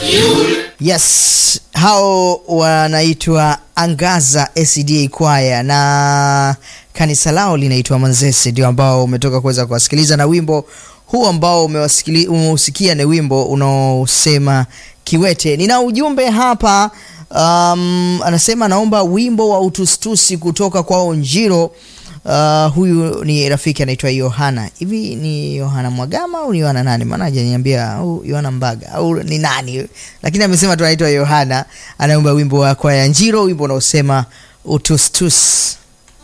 Yes, hao wanaitwa Angaza SDA Kwaya na kanisa lao linaitwa Manzese, ndio ambao umetoka kuweza kuwasikiliza, na wimbo huu ambao umewasikili- umeusikia ni wimbo unaosema Kiwete. Nina ujumbe hapa um, anasema naomba wimbo wa utustusi kutoka kwa Njiro. Uh, huyu ni rafiki anaitwa Yohana. Hivi ni Yohana Mwagama au ni Yohana nani? Maana hajaniambia au Yohana Mbaga au ni nani, lakini amesema tu anaitwa Yohana, anaomba wimbo wa kwaya Njiro, wimbo unaosema utustus.